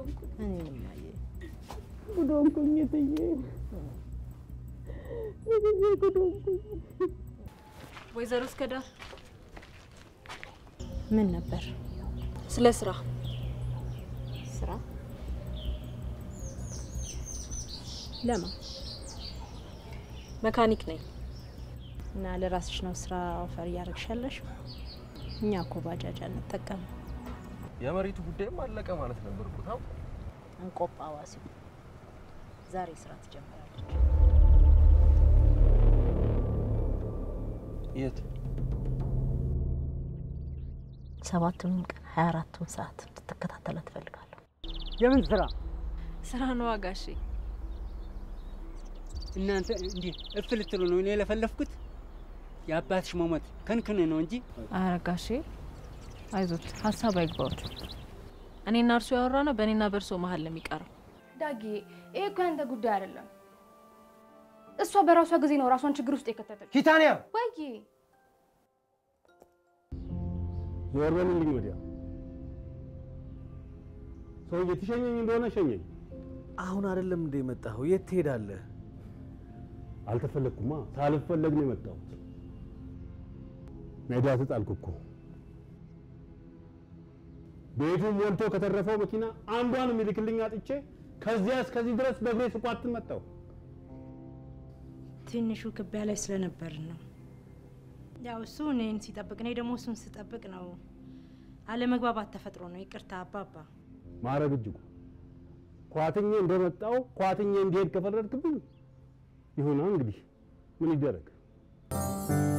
ሆንኩኝ። እኔንም አየ ጉድ ሆንኩኝ እትዬ፣ እትዬ ጉድ ሆንኩኝ። ወይዘሮ እስከዳር ምን ነበር ስለ ስራ ስራ? ለማ መካኒክ ነኝ። እና ለራስሽ ነው ስራ ኦፈር እያደረግሻለሽ? እኛ እኮ ባጃጅ አንጠቀም። የመሬቱ ጉዳይም አለቀ ማለት ነበር እኮ ታው እንቆጳ ዋሲው ዛሬ ስራ ትጀምራለች። የት ሰባቱንም ቀን ሀያ አራቱን ሰዓት እንድትከታተላት ትፈልጋለሁ። የምን ስራ? ስራ ነው አጋሼ። እናንተ እንዲህ እፍ ልትሉ ነው እኔ የለፈለፍኩት? የአባትሽ መሞት ከንክን ነው እንጂ ኧረ ጋሼ አይዞት፣ ሀሳብ አይግባዎት። እኔና እርሱ ያወራ ነው በእኔና በእርሶ መሀል ነው የሚቀረው። ዳጊ፣ ይሄ እኮ ያንተ ጉዳይ አይደለም። እሷ በራሷ ጊዜ ነው ራሷን ችግር ውስጥ የከተተች። ኪታንያ ወይ ዞር በልልኝ ወዲያ። ሰውዬ ትሸኘኝ እንደሆነ ሸኘኝ። አሁን አይደለም እንደ የመጣኸው የት ትሄዳለህ? አልተፈለግኩማ፣ ሳልፈለግ ነው የመጣሁት። ሜዳ ተጣልኩ እኮ። ቤቱን ሞልቶ ከተረፈው መኪና አንዷን የሚልክልኝ አጥቼ ከዚያ እስከዚህ ድረስ በእግሬ ስኳትን መጣሁ። ትንሹ ክቢያ ላይ ስለነበርን ነው። ያው እሱ እኔን ሲጠብቅ እኔ ደግሞ እሱን ስጠብቅ ነው። አለመግባባት ተፈጥሮ ነው። ይቅርታ አባባ። ማረግ እጅጉ ኳትኜ እንደመጣው ኳትኜ እንዲሄድ ከፈረድክብኝ ይሁና እንግዲህ ምን ይደረግ።